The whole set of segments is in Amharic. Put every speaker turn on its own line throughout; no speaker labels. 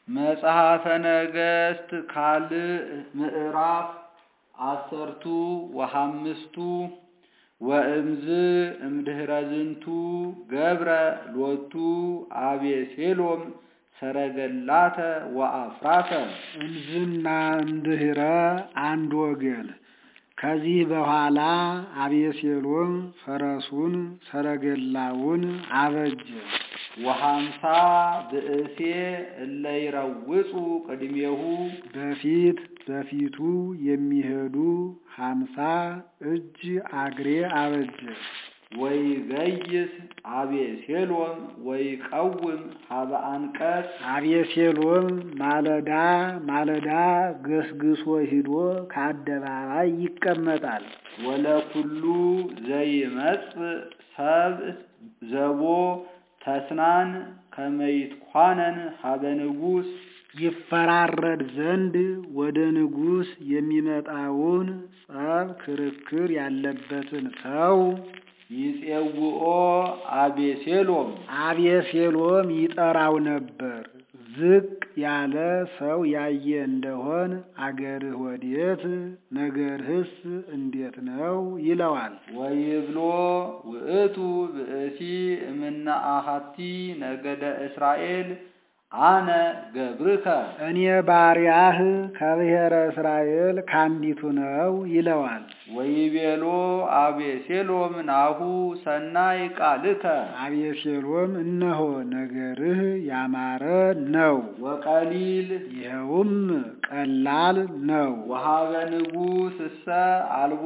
መጽሐፈ ነገሥት ካልዕ ምዕራፍ አሰርቱ ወሐምስቱ ወእምዝ እምድኅረ ዝንቱ ገብረ ሎቱ አቤሴሎም ሰረገላተ ወአፍራተ
እምዝና እምድኅረ አንድ ወገን። ከዚህ በኋላ አቤሴሎም ፈረሱን ሰረገላውን አበጀ።
ወሐምሳ ብእሴ እለ ይረውጹ ቅድሜሁ
በፊት በፊቱ የሚሄዱ ሀምሳ እጅ አግሬ አበጀ።
ወይገይስ አቤሴሎም ወይቀውም ሀበ አንቀጽ
አቤሴሎም ማለዳ ማለዳ ገስግሶ ሂዶ ከአደባባይ ይቀመጣል።
ወለኩሉ ዘይመጽእ ሰብእ ዘቦ ተስናን ከመይትኳነን ሀበ ንጉሥ
ይፈራረድ ዘንድ ወደ ንጉሥ የሚመጣውን ጸብ፣ ክርክር ያለበትን ሰው
ይጼውኦ አቤሴሎም
አቤሴሎም ይጠራው ነበር። ዝቅ ያለ ሰው ያየ እንደሆን አገርህ ወዴት? ነገርህስ እንዴት ነው? ይለዋል።
ወይብሎ ውእቱ ብእሲ እምነ አሐቲ ነገደ እስራኤል አነ ገብርከ
እኔ ባሪያህ ከብሔረ እስራኤል ካንዲቱ ነው ይለዋል።
ወይቤሎ አቤሴሎም ናሁ ሰናይ ቃልከ
አቤሴሎም እነሆ ነገርህ ያማረ ነው፣
ወቀሊል
ይኸውም ቀላል ነው።
ወሀበ ንጉሥ እሰ አልቦ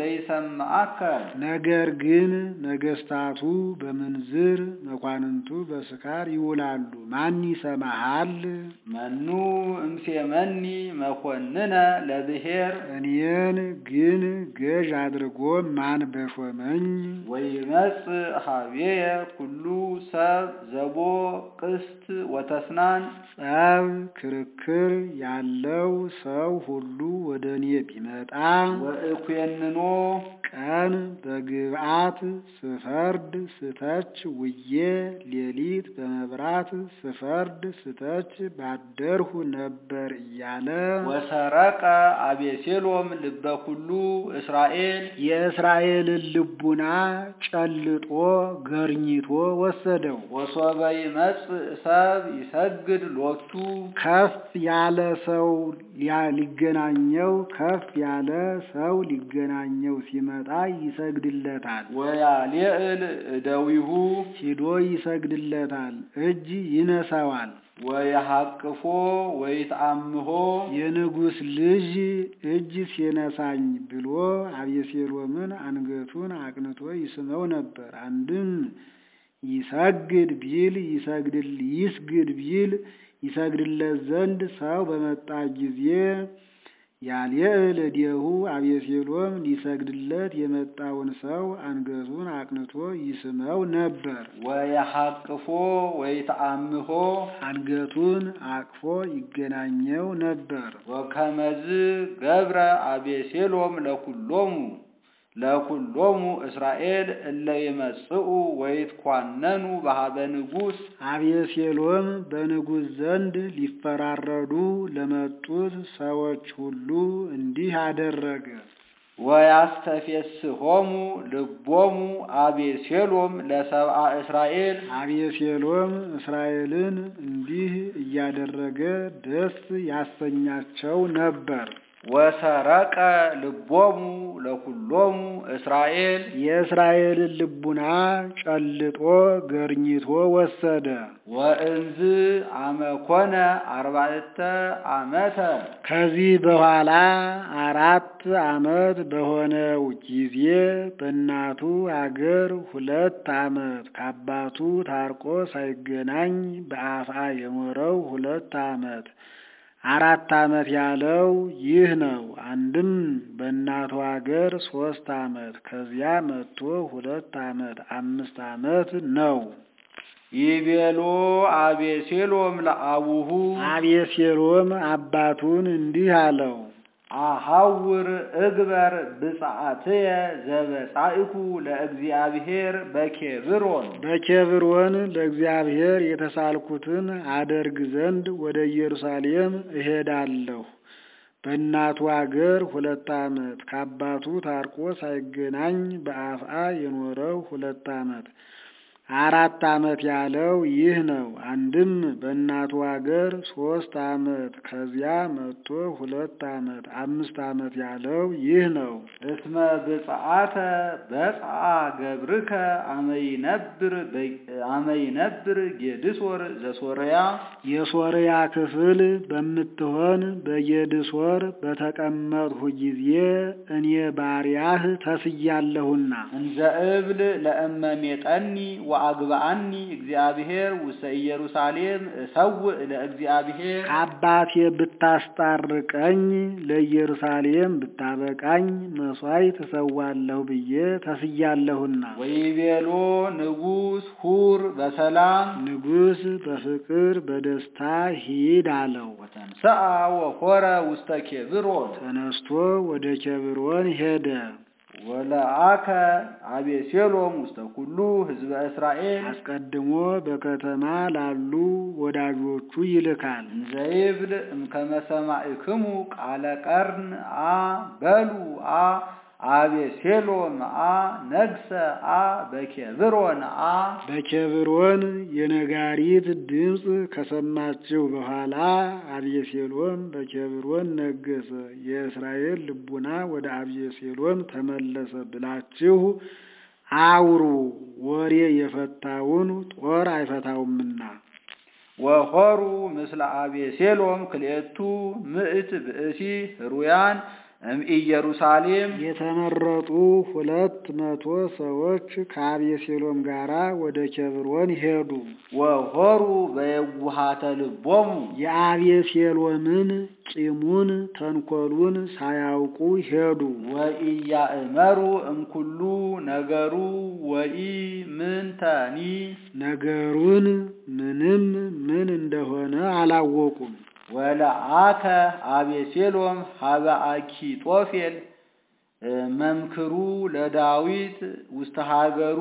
ዘይሰማዓከ
ነገር ግን ነገስታቱ በምንዝር መኳንንቱ በስካር ይውላሉ፣ ማን ይሰማሃል?
መኑ እምሴመኒ መኮንነ ለብሔር
እኔን ግን ገዥ አድርጎ ማን በሾመኝ?
ወይመጽእ ሀቤየ ኩሉ ሰብ ዘቦ ቅስት ወተስናን
ጸብ ክርክር ያለው ሰው ሁሉ ወደ እኔ ቢመጣ
ወእኩየንኖ
ቀን በግብዓት ስፈርድ ስተች ውዬ ሌሊት በመብራት ስፈርድ ስተች ባደርሁ ነበር እያለ
ወሰረቀ አቤሴሎም ልበ ኩሉ እስራኤል
የእስራኤልን ልቡና ጨልጦ ገርኝቶ ወሰደው።
ወሶበ ይመጽእ ሰብ ይሰግድ ሎቱ
ከፍ ያለ ሰው ሊያ- ሊገናኘው ከፍ ያለ ሰው ሊገናኘው ሲመጣ ይሰግድለታል።
ወያልዕል እደዊሁ
ሂዶ ይሰግድለታል፣ እጅ ይነሳዋል።
ወየሐቅፎ ወይትአምሆ
የንጉሥ ልጅ እጅ ሲነሳኝ ብሎ አቤሴሎምን አንገቱን አቅንቶ ይስመው ነበር። አንድም ይሰግድ ቢል ይሰግድል ይስግድ ቢል ይሰግድለት ዘንድ ሰው በመጣ ጊዜ ያልዕል እዴሁ አቤሴሎም ሊሰግድለት የመጣውን ሰው አንገቱን አቅንቶ ይስመው ነበር።
ወየሐቅፎ ወይትአምሆ
አንገቱን አቅፎ ይገናኘው ነበር።
ወከመዝ ገብረ አቤሴሎም ለኩሎሙ ለኩሎሙ እስራኤል እለ ይመጽኡ ወይትኳነኑ በሀበ ንጉሥ
አቤሴሎም በንጉሥ ዘንድ ሊፈራረዱ ለመጡት ሰዎች ሁሉ እንዲህ አደረገ።
ወያስተፌስሆሙ ልቦሙ አቤሴሎም ለሰብአ እስራኤል
አቤሴሎም እስራኤልን እንዲህ እያደረገ ደስ ያሰኛቸው ነበር።
ወሰረቀ ልቦሙ ለኩሎሙ እስራኤል
የእስራኤልን ልቡና ጨልጦ ገርኝቶ ወሰደ።
ወእንዝ አመኮነ አርባዕተ ዓመተ
ከዚህ በኋላ አራት ዓመት በሆነው ጊዜ በእናቱ አገር ሁለት ዓመት ከአባቱ ታርቆ ሳይገናኝ በአፋ የኖረው ሁለት ዓመት አራት ዓመት ያለው ይህ ነው። አንድም በእናቱ አገር ሶስት ዓመት ከዚያ መጥቶ ሁለት ዓመት አምስት ዓመት ነው።
ይቤሎ አቤሴሎም ለአቡሁ
አቤሴሎም አባቱን እንዲህ አለው፣
አሐውር እግበር ብፅዓትየ ዘበጻኢኩ ለእግዚአብሔር በኬብሮን
በኬብሮን ለእግዚአብሔር የተሳልኩትን አደርግ ዘንድ ወደ ኢየሩሳሌም እሄዳለሁ። በእናቱ አገር ሁለት ዓመት ከአባቱ ታርቆ ሳይገናኝ በአፍአ የኖረው ሁለት ዓመት አራት ዓመት ያለው ይህ ነው። አንድም በእናቱ አገር ሶስት ዓመት ከዚያ መጥቶ ሁለት ዓመት አምስት ዓመት ያለው ይህ ነው።
እስመ ብፅዓተ በጽአ ገብርከ አመይነብር አመይነብር ጌድሶር ዘሶርያ
የሶርያ ክፍል በምትሆን በጌድሶር በተቀመጥሁ ጊዜ እኔ ባሪያህ ተስያለሁና
እንዘ እብል ለእመሜጠኒ ወአግብአኒ እግዚአብሔር ውስተ ኢየሩሳሌም እሰውእ ለእግዚአብሔር
ከአባቴ ብታስጣርቀኝ ለኢየሩሳሌም ብታበቃኝ መሥዋዕት እሰዋለሁ ብዬ ተስያለሁና
ወይቤሎ ንጉሥ ሁር በሰላም
ንጉሥ በፍቅር በደስታ ሂድ አለው።
ወተንሥአ ወኮረ ውስተ ኬብሮን
ተነስቶ ወደ ኬብሮን ሄደ።
ወለአከ አቤሴሎም ውስተ ኩሉ ሕዝበ እስራኤል
አስቀድሞ በከተማ ላሉ ወዳጆቹ ይልካል።
እንዘይብል እምከመ ሰማዕክሙ ቃለ ቀርን አ በሉ አ አቤሴሎም አ ነግሰ አ በኬብሮን አ
በኬብሮን የነጋሪት ድምፅ ከሰማችሁ በኋላ አቤሴሎም በኬብሮን ነገሰ፣ የእስራኤል ልቡና ወደ አቤሴሎም ተመለሰ ብላችሁ አውሩ፣ ወሬ የፈታውን ጦር አይፈታውምና።
ወሆሩ ምስለ አቤሴሎም ክልኤቱ ምእት ብእሲ ህሩያን እምኢየሩሳሌም
የተመረጡ ሁለት መቶ ሰዎች ከአቤሴሎም ጋር ወደ ኬብሮን ሄዱ።
ወሆሩ በየውሃተ ልቦሙ
የአቤሴሎምን ቂሙን ተንኮሉን ሳያውቁ ሄዱ።
ወኢያእመሩ እምኩሉ ነገሩ ወኢ ምንተኒ
ነገሩን ምንም ምን እንደሆነ አላወቁም።
ወለአከ አቤሴሎም ሀበ አኪጦፌል መምክሩ ለዳዊት ውስተ ሀገሩ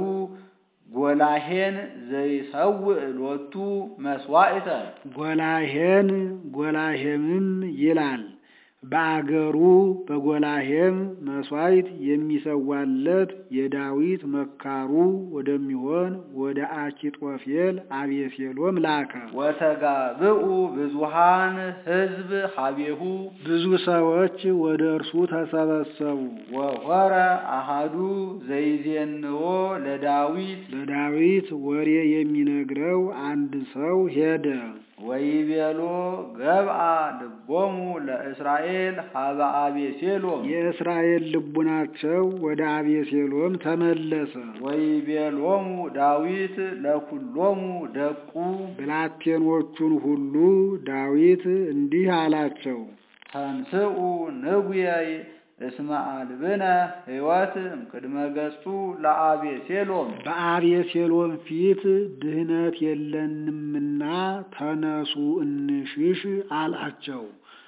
ጎላሄን ዘይሰውእ ሎቱ መስዋዕተ
ጎላሄን ጎላሄምም ይላል በአገሩ በጎላሄም መስዋዕት የሚሰዋለት የዳዊት መካሩ ወደሚሆን ወደ አኪጦፌል አቤሴሎም ላከ።
ወተጋብኡ ብዙሃን ሕዝብ ሀቤሁ
ብዙ ሰዎች ወደ እርሱ ተሰበሰቡ።
ወሆረ አሃዱ ዘይዜንዎ ለዳዊት
ለዳዊት ወሬ የሚነግረው አንድ ሰው ሄደ።
ወይቤሎ ገብአ ልቦሙ ለእስራኤል ሀበ አቤሴሎም
የእስራኤል ልቡናቸው ወደ አቤሴሎም ተመለሰ።
ወይቤሎሙ ዳዊት ለኩሎሙ ደቁ
ብላቴኖቹን ሁሉ ዳዊት እንዲህ አላቸው፣
ተንስኡ ንጉየይ እስመ አልብነ ሕይወት እምቅድመ ገጹ ለአቤሴሎም
በአቤሴሎም ፊት ድህነት የለንምና ተነሱ እንሽሽ አላቸው።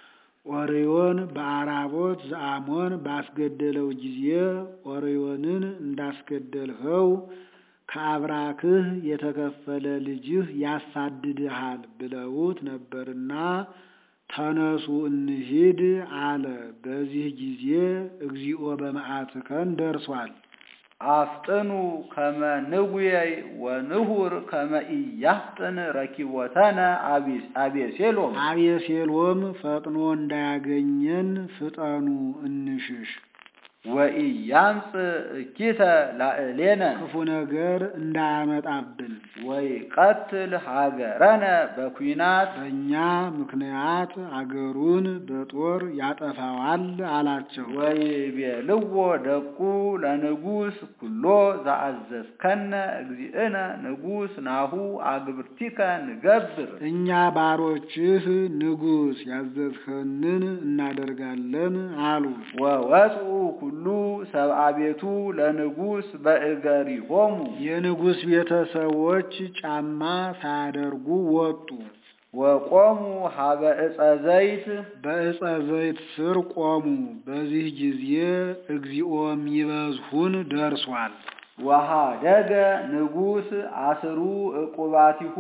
ኦርዮን በአራቦት ዘአሞን ባስገደለው ጊዜ ኦርዮንን እንዳስገደልኸው ከአብራክህ የተከፈለ ልጅህ ያሳድድሃል ብለውት ነበርና ተነሱ እንሂድ አለ። በዚህ ጊዜ እግዚኦ በመዓትከን ደርሷል።
አፍጥኑ ከመ ንጉየይ ወንሁር ከመ ኢያፍጥን ረኪቦተነ አቤሴሎም
አቤሴሎም ፈጥኖ እንዳያገኘን ፍጠኑ እንሽሽ።
ወኢያምፅ እኪተ ላዕሌነ
ክፉ ነገር እንዳያመጣብን
ወይ ቀትል ሀገረነ በኩናት
በእኛ ምክንያት አገሩን በጦር ያጠፋዋል አላቸው።
ወይ ቤልዎ ደቁ ለንጉስ ኩሎ ዘአዘዝከነ እግዚእነ ንጉስ ናሁ አግብርቲከ ንገብር
እኛ ባሮችህ ንጉሥ ያዘዝኸንን እናደርጋለን አሉ።
ወወፅኡ ኩሉ ሰብአ ቤቱ ለንጉስ በእገሪሆሙ
የንጉሥ ቤተሰቦች ጫማ ሳያደርጉ ወጡ።
ወቆሙ ሀበ ዕፀ ዘይት
በዕፀ ዘይት ስር ቆሙ። በዚህ ጊዜ እግዚኦ የሚበዝሁን ደርሷል።
ወሃደገ ንጉሥ አስሩ ዕቁባቲሁ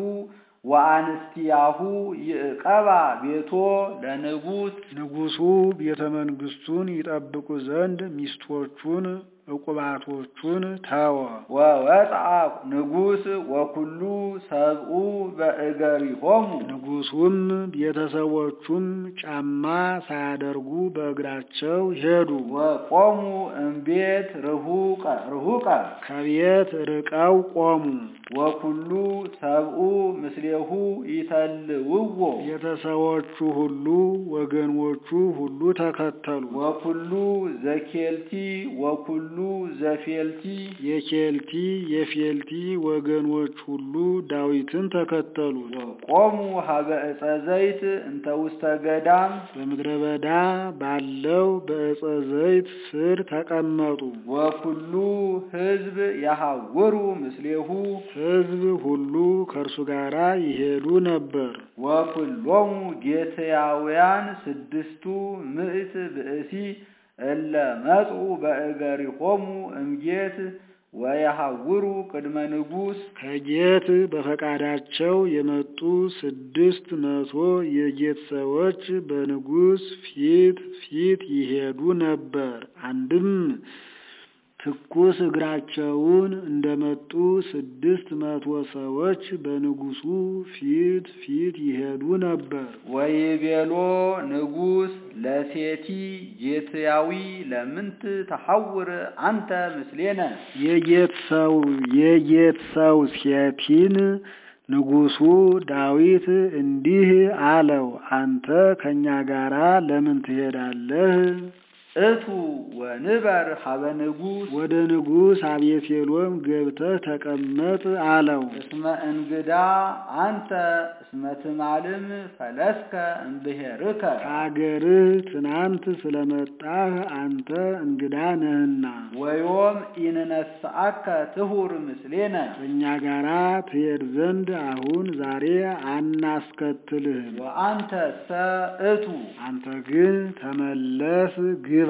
ወአንስቲያሁ ይዕቀባ ቤቶ ለንጉሥ
ንጉሡ ቤተ መንግሥቱን ይጠብቁ ዘንድ ሚስቶቹን ዕቁባቶቹን ተወ።
ወወፅአ ንጉሥ ወኩሉ ሰብኡ በእገሪሆሙ
ንጉሡም ቤተሰቦቹም ጫማ ሳያደርጉ በእግራቸው ሄዱ።
ወቆሙ እምቤት ርሁቀ ርሁቀ
ከቤት ርቀው ቆሙ።
ወኩሉ ሰብኡ ምስሌሁ ይተልውዎ
ቤተሰቦቹ ሁሉ ወገኖቹ ሁሉ ተከተሉ።
ወኩሉ ዘኬልቲ ወኩሉ ዘፌልቲ
የኬልቲ የፌልቲ ወገኖች ሁሉ ዳዊትን ተከተሉ።
ቆሙ ሀበ ዕፀ ዘይት እንተ ውስተ ገዳም
በምድረ በዳ ባለው በዕፀ ዘይት ስር ተቀመጡ።
ወኩሉ ሕዝብ ያሐውሩ ምስሌሁ
ሕዝብ ሁሉ ከእርሱ ጋር ይሄዱ ነበር።
ወኩሎሙ ጌትያውያን ስድስቱ ምዕት ብእሲ እለ መጽኡ በእገሪሆሙ እምጌት ወየሐውሩ ቅድመ ንጉሥ
ከጌት በፈቃዳቸው የመጡ ስድስት መቶ የጌት ሰዎች በንጉሥ ፊት ፊት ይሄዱ ነበር። አንድም ትኩስ እግራቸውን እንደመጡ ስድስት መቶ ሰዎች በንጉሡ ፊት ፊት ይሄዱ ነበር።
ወይቤሎ ንጉሥ ለሴቲ ጌትያዊ ለምንት ተሐውር አንተ ምስሌነ
የጌት ሰው የጌት ሰው ሴቲን ንጉሡ ዳዊት እንዲህ አለው፣ አንተ ከእኛ ጋራ ለምን ትሄዳለህ?
እቱ ወንበር ሀበ ንጉሥ
ወደ ንጉሥ አቤሴሎም ገብተህ ተቀመጥ አለው።
እስመ እንግዳ አንተ እስመ ትማልም ፈለስከ እምብሔርከ
ከአገርህ ትናንት ስለመጣህ አንተ እንግዳ ነህና
ወዮም ኢንነስአከ ትሁር ምስሌነ
ከእኛ ጋራ ትሄድ ዘንድ አሁን ዛሬ አናስከትልህም።
ወአንተ ሰ እቱ
አንተ ግን ተመለስ ግባ።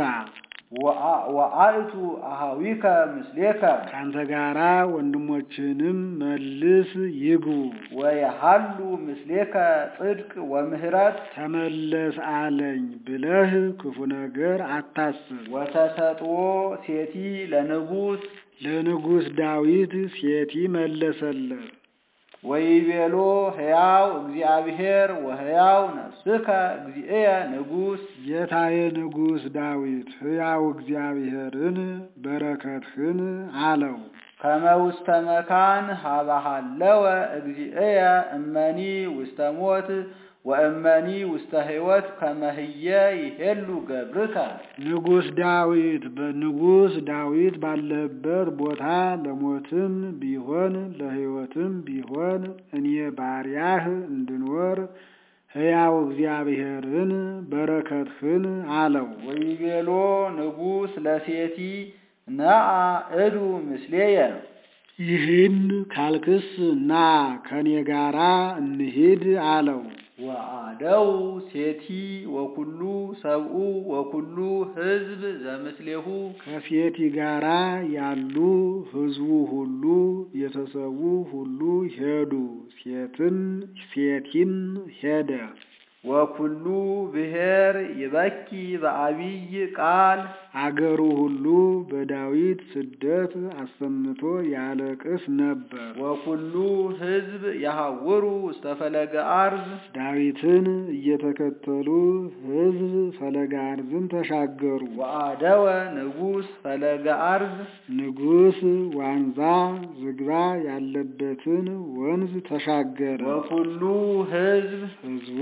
ወአእቱ አሃዊከ ምስሌከ
ከአንተ ጋራ ወንድሞችህንም መልስ ይግቡ።
ወየሃሉ ምስሌከ ጽድቅ ወምህረት
ተመለስ አለኝ ብለህ ክፉ ነገር አታስብ።
ወተሰጥኦ ሴቲ ለንጉሥ
ለንጉሥ ዳዊት ሴቲ መለሰለት።
ወይቤሎ ሕያው እግዚአብሔር ወሕያው ነፍስከ እግዚእየ ንጉሥ
ጌታዬ ንጉሥ ዳዊት ሕያው እግዚአብሔርን በረከትህን አለው።
ከመ ውስተ መካን ሀበሃለወ እግዚእየ እመኒ ውስተ ሞት ወእመኒ ውስተ ሕይወት ከመህየ ይሄሉ ገብርከ
ንጉሥ ዳዊት በንጉሥ ዳዊት ባለህበት ቦታ ለሞትም ቢሆን ለሕይወትም ቢሆን እኔ ባሪያህ እንድኖር ሕያው እግዚአብሔርን በረከትህን አለው።
ወይቤሎ ንጉሥ ለሴቲ ነአ እዱ ምስሌየ
ይህን ካልክስ ና ከኔ ጋራ እንሂድ አለው።
ወአደው ሴቲ ወኩሉ ሰብኡ ወኩሉ ሕዝብ ዘምስሌሁ
ከሴቲ ጋራ ያሉ ሕዝቡ ሁሉ ቤተሰቡ ሁሉ ሄዱ። ሴትን ሴቲም ሄደ።
ወኩሉ ብሔር ይበኪ በአቢይ ቃል
አገሩ ሁሉ በዳዊት ስደት አሰምቶ ያለቅስ ነበር።
ወኩሉ ሕዝብ ያሐውሩ ውስተ ፈለገ አርዝ
ዳዊትን እየተከተሉ ሕዝብ ፈለገ አርዝን ተሻገሩ።
ወአደወ ንጉሥ ፈለገ አርዝ
ንጉሥ ዋንዛ ዝግባ ያለበትን ወንዝ ተሻገረ።
ወኩሉ ሕዝብ
ሕዝቡም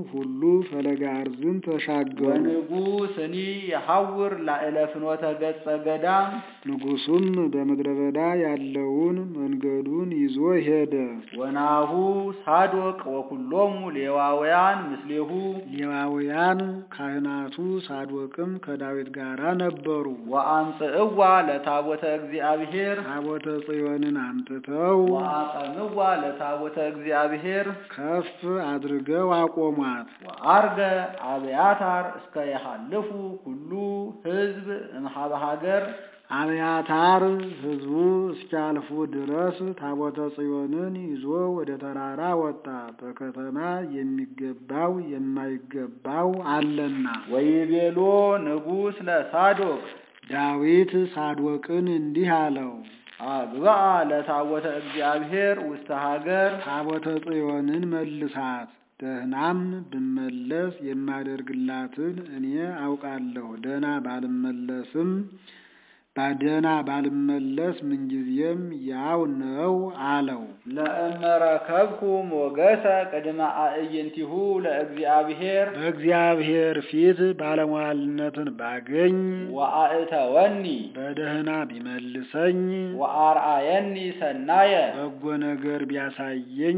ሁሉ ፈለገ አርዝን ተሻገሩ።
ወንጉሥኒ የሐውር ላዕለ ፍኖተ ገጸ ገዳም
ንጉሡም በምድረ በዳ ያለውን መንገዱን ይዞ ሄደ።
ወናሁ ሳዶቅ ወኩሎሙ ሌዋውያን ምስሌሁ
ሌዋውያን ካህናቱ ሳዶቅም ከዳዊት ጋራ ነበሩ።
ወአምጽእዋ ለታቦተ እግዚአብሔር
ታቦተ ጽዮንን አምጥተው
ወአቀምዋ ለታቦተ እግዚአብሔር
ከፍ አድርገው አቆሟት።
ወአርገ አብያታር እስከ የሐልፉ ኩሉ ሕዝብ እምኀበ ሀገር
አብያታር ሕዝቡ እስኪያልፉ ድረስ ታቦተ ጽዮንን ይዞ ወደ ተራራ ወጣ። በከተማ የሚገባው የማይገባው አለና።
ወይቤሎ ንጉሥ ለሳዶቅ
ዳዊት ሳዶቅን እንዲህ አለው፣
አግብአ ለታቦተ እግዚአብሔር ውስተ ሀገር
ታቦተ ጽዮንን መልሳት። ደህናም ብመለስ የማደርግላትን እኔ አውቃለሁ። ደህና ባልመለስም ባደህና ባልመለስ ምንጊዜም ያው ነው አለው።
ለእመረከብኩ ሞገሰ ቅድመ አዕይንቲሁ ለእግዚአብሔር
በእግዚአብሔር ፊት ባለሟልነትን ባገኝ
ወአእተወኒ
በደህና ቢመልሰኝ
ወአርአየኒ ሰናየ
በጎ ነገር ቢያሳየኝ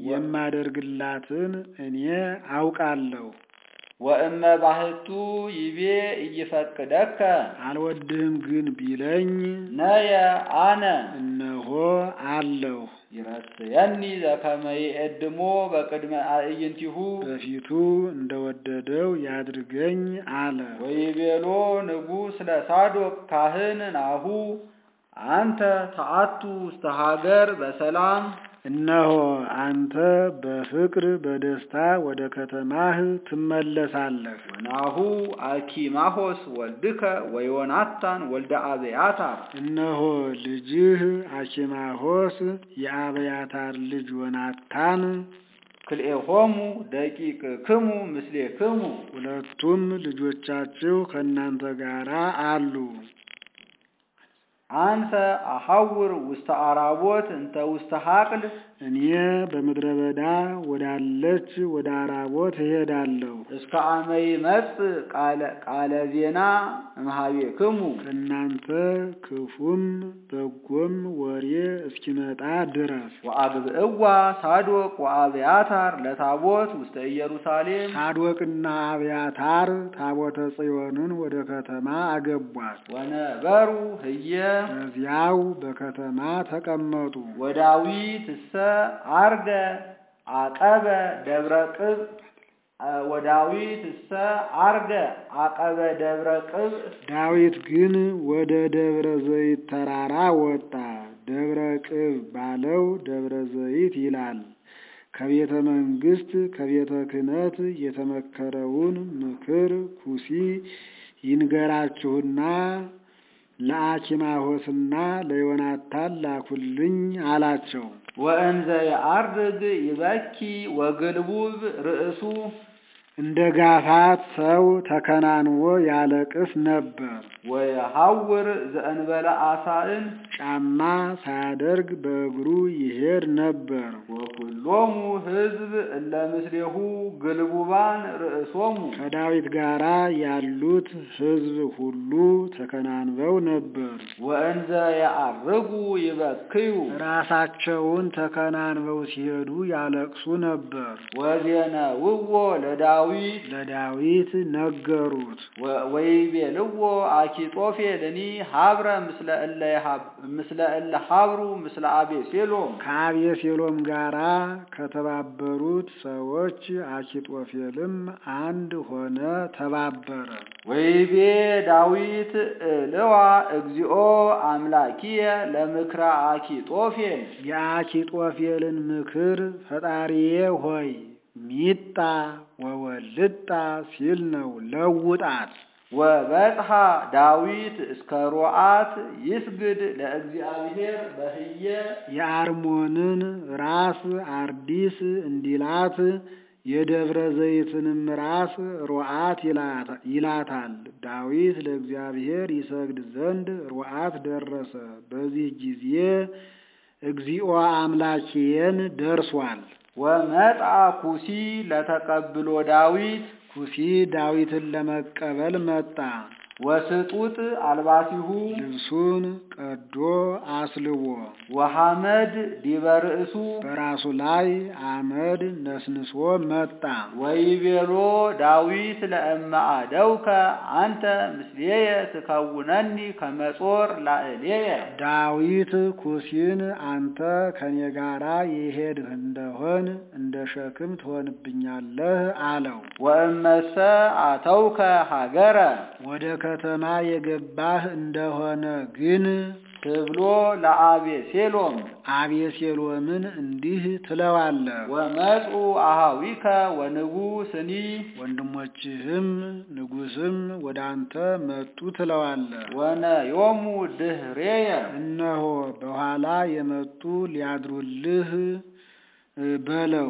የማደርግላትን እኔ አውቃለሁ።
ወእመ ባህቱ ይቤ እይፈቅደከ
አልወድህም ግን ቢለኝ
ነየ አነ
እነሆ አለሁ።
ይረስየኒ ዘከመ ይእድሞ በቅድመ አዕይንቲሁ
በፊቱ እንደወደደው ያድርገኝ አለ።
ወይቤሎ ንጉሥ ለሳዶቅ ካህን ናሁ አንተ ተአቱ ውስተ ሀገር በሰላም
እነሆ አንተ በፍቅር በደስታ ወደ ከተማህ ትመለሳለህ።
ወናሁ አኪማሆስ ወልድከ ወዮናታን ወልደ አብያታር
እነሆ ልጅህ አኪማሆስ የአብያታር ልጅ ዮናታን
ክልኤሆሙ ደቂቅክሙ ምስሌክሙ
ሁለቱም ልጆቻችሁ ከእናንተ ጋር አሉ።
አንተ አሐውር ውስተ አራቦት እንተ ውስተ ሀቅል
እኔ በምድረ በዳ ወዳለች ወደ አራቦት እሄዳለሁ።
እስከ አመ ይመጽእ ቃለ ዜና እምኀቤክሙ
ከእናንተ ክፉም በጎም ወሬ እስኪመጣ ድረስ
ወአግብእዋ ሳዶቅ ወአብያታር ለታቦት ውስተ ኢየሩሳሌም
ሳዶቅና አብያታር ታቦተ ጽዮንን ወደ ከተማ አገቧት።
ወነበሩ ህየ
በዚያው በከተማ ተቀመጡ።
ወዳዊት እሰ አርገ አቀበ ደብረ ቅብ ወዳዊት እሰ አርገ አቀበ ደብረ ቅብ
ዳዊት ግን ወደ ደብረ ዘይት ተራራ ወጣ። ደብረ ቅብ ባለው ደብረ ዘይት ይላል። ከቤተ መንግስት ከቤተ ክህነት የተመከረውን ምክር ኩሲ ይንገራችሁና ለአኪማሆስና ለዮናታን ላኩልኝ አላቸው።
ወእንዘ የአርግ ይበኪ ወግልቡብ ርእሱ
እንደ ጋፋት ሰው ተከናንቦ ያለቅስ ነበር።
ወየሐውር ዘእንበለ አሳእን
ጫማ ሳያደርግ በእግሩ ይሄድ ነበር።
ወኩሎሙ ሕዝብ እለ ምስሌሁ ግልቡባን ርእሶሙ
ከዳዊት ጋር ያሉት ሕዝብ ሁሉ ተከናንበው ነበር።
ወእንዘ የዐርጉ ይበክዩ
ራሳቸውን ተከናንበው ሲሄዱ ያለቅሱ ነበር።
ወዜነውዎ ለዳዊት
ለዳዊት ነገሩት።
ወይቤልዎ አኪጦፌልኒ ሀብረ ምስለ እለ ይሃብ- ምስለ እለ ሀብሩ ምስለ አቤሴሎም
ከአቤሴሎም ጋራ ከተባበሩት ሰዎች አኪጦፌልም አንድ ሆነ፣ ተባበረ።
ወይቤ ዳዊት እልዋ እግዚኦ አምላኪየ ለምክረ አኪጦፌል
የአኪጦፌልን ምክር ፈጣሪዬ ሆይ ሚጣ ወወልጣ ሲል ነው፣ ለውጣት።
ወበጽሐ ዳዊት እስከ ሮአት ይስግድ ለእግዚአብሔር በህየ
የአርሞንን ራስ አርዲስ እንዲላት የደብረ ዘይትንም ራስ ሮአት ይላታል። ዳዊት ለእግዚአብሔር ይሰግድ ዘንድ ሮአት ደረሰ። በዚህ ጊዜ እግዚኦ አምላኬን ደርሷል።
ወመጣ ኩሲ ለተቀብሎ ዳዊት
ኩሲ ዳዊትን ለመቀበል መጣ።
ወስጡጥ አልባሲሁ
ልብሱን ቀዶ አስልቦ
ወሐመድ ዲበ ርእሱ
በራሱ ላይ አመድ ነስንሶ መጣ።
ወይቤሎ ዳዊት ለእመ አደውከ አንተ ምስሌየ ትከውነኒ ከመጾር ላዕሌየ
ዳዊት ኩሲን አንተ ከኔ ጋራ የሄድህ እንደሆን እንደ ሸክም ትሆንብኛለህ አለው።
ወእመሰ አተውከ ሀገረ
ወደ ከተማ የገባህ እንደሆነ ግን
ትብሎ ለአቤሴሎም
አቤሴሎምን እንዲህ ትለዋለህ፣
ወመፁ አሃዊከ ወንጉስኒ
ወንድሞችህም ንጉሥም ወደ አንተ መጡ ትለዋለህ።
ወነዮሙ ድህሬየ
እነሆ በኋላ የመጡ ሊያድሩልህ በለው።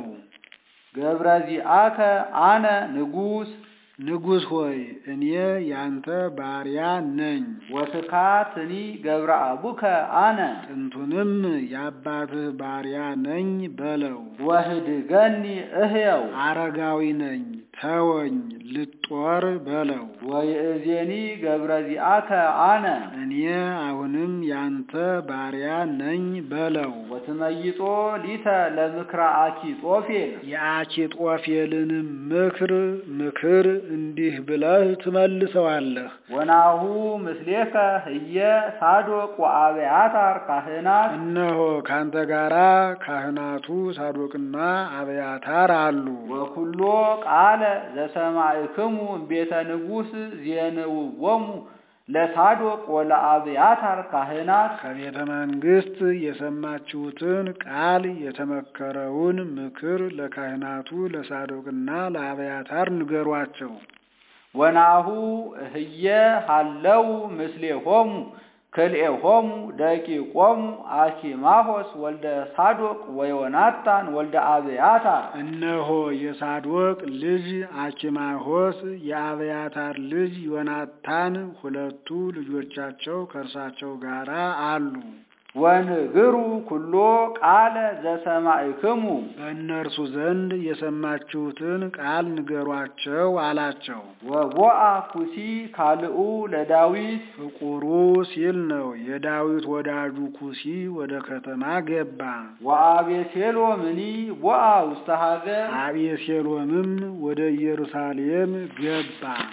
ገብረዚአከ አነ ንጉስ
ንጉሥ ሆይ እኔ ያንተ ባሪያ ነኝ።
ወትካትኒ ገብረ አቡከ አነ
ጥንቱንም የአባትህ ባሪያ ነኝ በለው።
ወህድገኒ እህየው
አረጋዊ ነኝ ተወኝ ልጦር በለው።
ወይእዜኒ ገብረዚአከ አነ
እኔ አሁንም ያንተ ባሪያ ነኝ በለው።
ወትመይጦ ሊተ ለምክረ አኪጦፌል
የአኪጦፌልንም ምክር ምክር እንዲህ ብለህ ትመልሰዋለህ።
ወናሁ ምስሌከ ህየ ሳዶቅ ወአብያታር ካህናት
እነሆ ካንተ ጋራ ካህናቱ ሳዶቅና አብያታር አሉ።
ወኩሎ ቃለ ዘሰማዕክሙ እምቤተ ንጉሥ ዜንውዎሙ ለሳዶቅ ወለአብያታር ካህናት
ከቤተ መንግሥት የሰማችሁትን ቃል የተመከረውን ምክር ለካህናቱ ለሳዶቅና ለአብያታር ንገሯቸው።
ወናሁ ህየ ሃለው ምስሌሆሙ ክልኤሆሙ ደቂቆሙ አኪማሆስ ወልደ ሳዶቅ ወዮናታን ወልደ አብያታር
እነሆ የሳዶቅ ልጅ አኪማሆስ የአብያታር ልጅ ዮናታን ሁለቱ ልጆቻቸው ከእርሳቸው ጋር አሉ።
ወንግሩ ኩሎ ቃለ ዘሰማዕክሙ
በእነርሱ ዘንድ የሰማችሁትን ቃል ንገሯቸው አላቸው።
ወቦአ ኩሲ ካልኡ ለዳዊት
ፍቁሩ ሲል ነው። የዳዊት ወዳጁ ኩሲ ወደ ከተማ ገባ።
ወአቤሴሎምኒ ቦአ ውስተ ሀገር
አቤሴሎምም ወደ ኢየሩሳሌም ገባ።